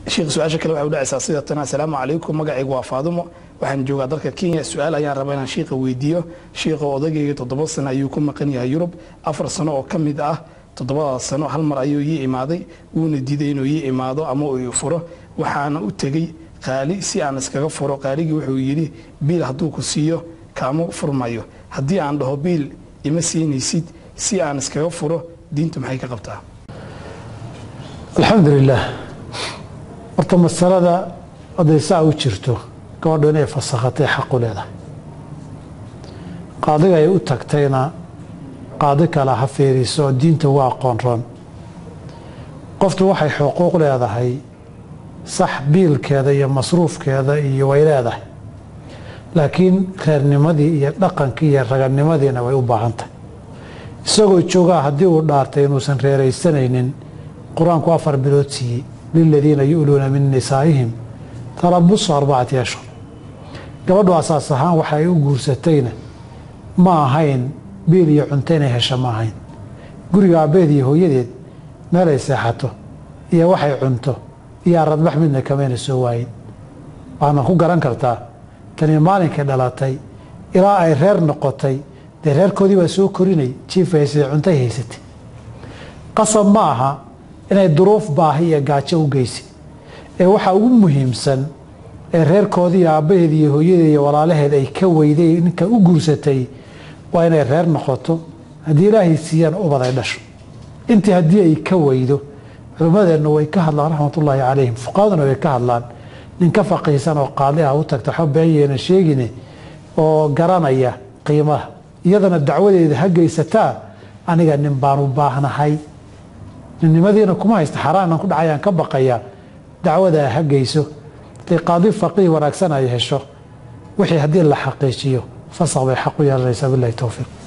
sheekh su-aasha kale waxay u dhacaysaa sida tan assalaamu calaykum magacaygu waa faadumo waxaan joogaa dalka kenya su-aal ayaan rabaa inaan shiikha weydiiyo shiikha odagayga toddoba sano ayuu ku maqan yahay yurub afar sano oo ka mid ah toddobadaas sano hal mar ayuu ii imaaday wuuna diiday inuu ii imaado ama uu ii furo waxaana u tegey qaali si aan iskaga furo qaaligii wuxuu yidhi biil hadduu ku siiyo kaama furmayo haddii aan dhaho biil ima siinaysid si aan iskaga furo diintu maxay ka qabtaa alxamdu lilaah horta masalada hadday saa u jirto gabadhu inay fasakhatay xaqu leedahay qaadiga ay u tagtayna qaadi kale ha fiiriso diinta waa aqoon roon qoftu waxay xuquuq leedahay sax biilkeeda iyo masruufkeeda iyo way leedahay laakiin reernimadii iyo dhaqankii iyo raganimadiina way u baahan tahay isagoo joogaa haddii uu dhaartay inuusan reeraysanaynin qur-aanku afar bilood siiyey liladiina yu'luuna min nisaa'ihim talabusu arbacati ashhur gabadhu asaas ahaan waxa ay u guursatayna ma ahayn biil iyo cunto inay hesha ma ahayn guriga aabbeed iyo hooyadeed meelay seexato iyo waxay cunto iyo aradbax midna kamayna soo waayin waxaadna ku garan kartaa tani maalinkay dhalatay ilaa ay reer noqotay dee reerkoodii baa soo korinay jiif haysatay cuntay haysatay qasab ma aha inay duruuf baahi iyo gaajo u geysa ee waxaa ugu muhiimsan ee reerkoodii aabbaheed iyo hooyadeed iyo walaalaheed ay ka weyday ninka u guursatay waa inay reer noqoto haddii ilaahay siiyaan ubad ay dhasho intii haddii ay ka weydo culimmadeennu way ka hadlaan raxmatullaahi calayhim fuqahaduna way ka hadlaan nin ka faqiihsan oo qaali ah u tagta waxba beenyeena sheegine oo garanaya qiimaha iyadana dacwadeeda ha geysataa aniga nin baan u baahnahay ninnimadiina kuma haysta xaaraanan ku dhacayaan ka baqayaa dacwadaa ha geyso haday qaadi faqiih wanaagsan ay hesho wixii haddii la xaqiijiyo fasaq bay xaq u yeelanaysaa bilahi towfiiq